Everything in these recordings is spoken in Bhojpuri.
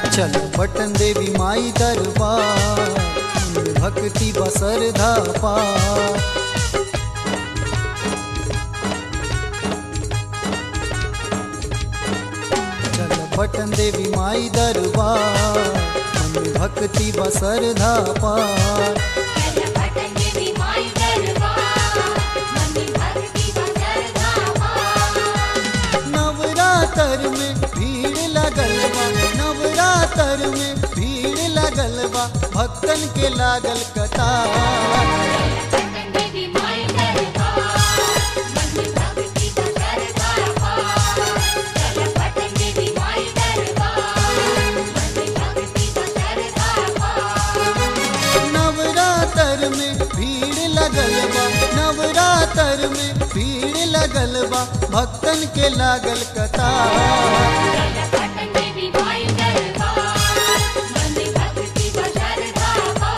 चल बटन देवी माई दरबार मन भक्ति बसर धापा चल बटन देवी माई दरबार मन भक्ति बसर धापा चल बटन देवी माई दरबार मनी भक्ति बसर धामा नवरात्र में भीड़ लगल बा नवरात्र में भीड़ लगल बा भक्तन के लागल कतार बटन देवी माई दरबार मनी भक्ति बसर धामा चल बटन देवी माई दरबार मनी भक्ति बसर धामा नवरात्र में भीड़ लगल बा नवरात्र में भीड़ लगल बा भक्तन के लागल कतार बटन देवी माई दरबार मनी भक्ति बसर धामा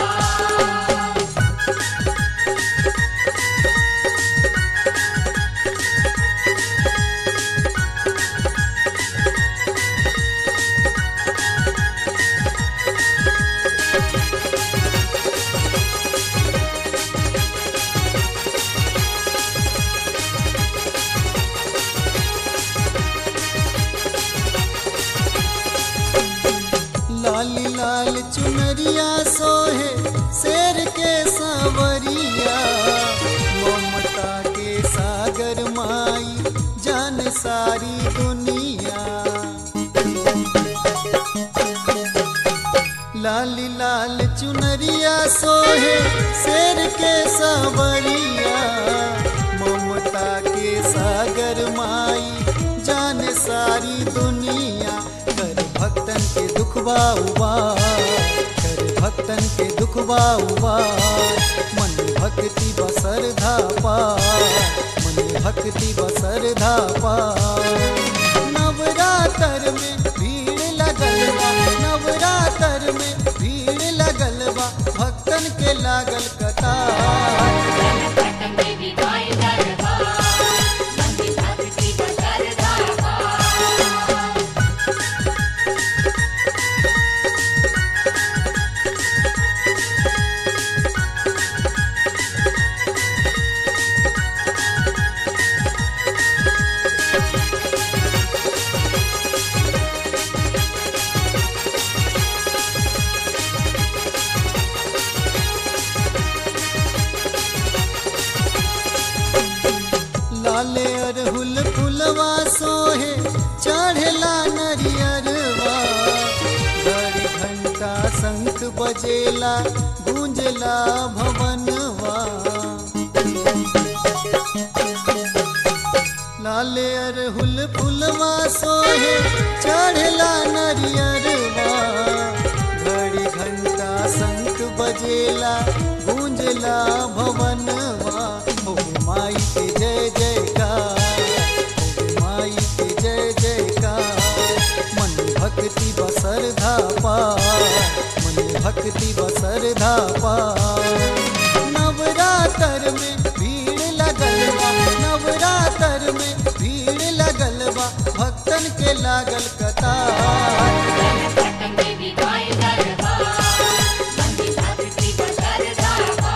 लाली लाल चुनरिया सोहे शेर के सांवरिया ममता के सागर माई जान सारी दुनिया लाली लाल चुनरिया सोहे शेर के सांवरिया ममता के सागर माई जान सारी दुनिया कर भक्तन के दुखबा उबार कर भक्तन के दुखबा उबार मन भक्ति बसर धापा मन भक्ति बसर धापा नवरात्र में भीड़ लगल बा नवरात्र में भीड़ लगल बा भक्तन के लागल कतार बटन देवी माई दरबार मनी भक्ति बसर धामा लाले अरहुल फुलवा सोहे चढ़ला नरियरवा बड़ी घंटा शंख बजेला गूंजला भवनवा लाले अरहुल फुलवा सोहे चढ़ला नरियरवा घड़ी घंटा शंख बजेला गूंजला भवनवा हो माई के जय जयकार हो माई के जय जयकार मन भक्ति बसर धापा मन भक्ति बसर धापा नवरात्र में भीड़ लगल बा नवरात्र में भीड़ लगल बा भक्तन के लागल कतार बटन देवी माई दरबार मनी भक्ति बसर धामा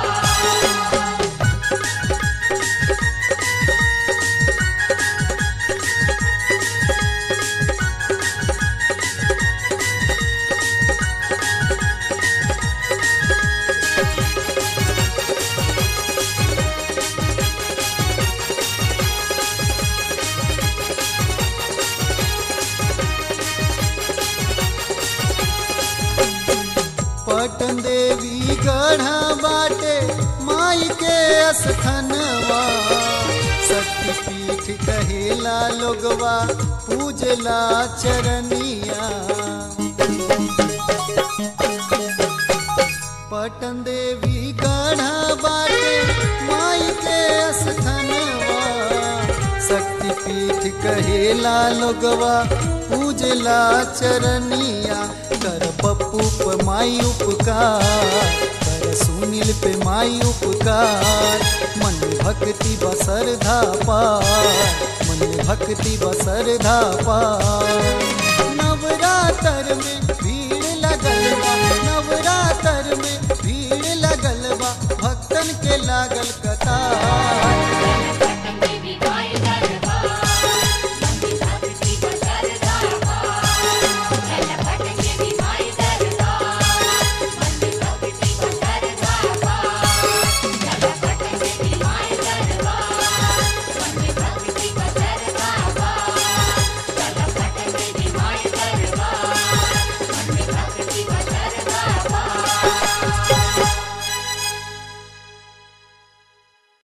पटन देवी गढ़ा बाटे माई के अस्थनवा शक्तिपीठ कहेला लोगवा पूजला चरनिया पटन देवी गढ़ा बाटे माई के अस्थनवा शक्तिपीठ कहेला लोगवा पूजला चरनिया कर पप्पू पे माई उपकार कर सुनील पे माई उपकार मन भक्ति बसर धापा मन भक्ति बसर धापा नवरात्र में भी लागल कतार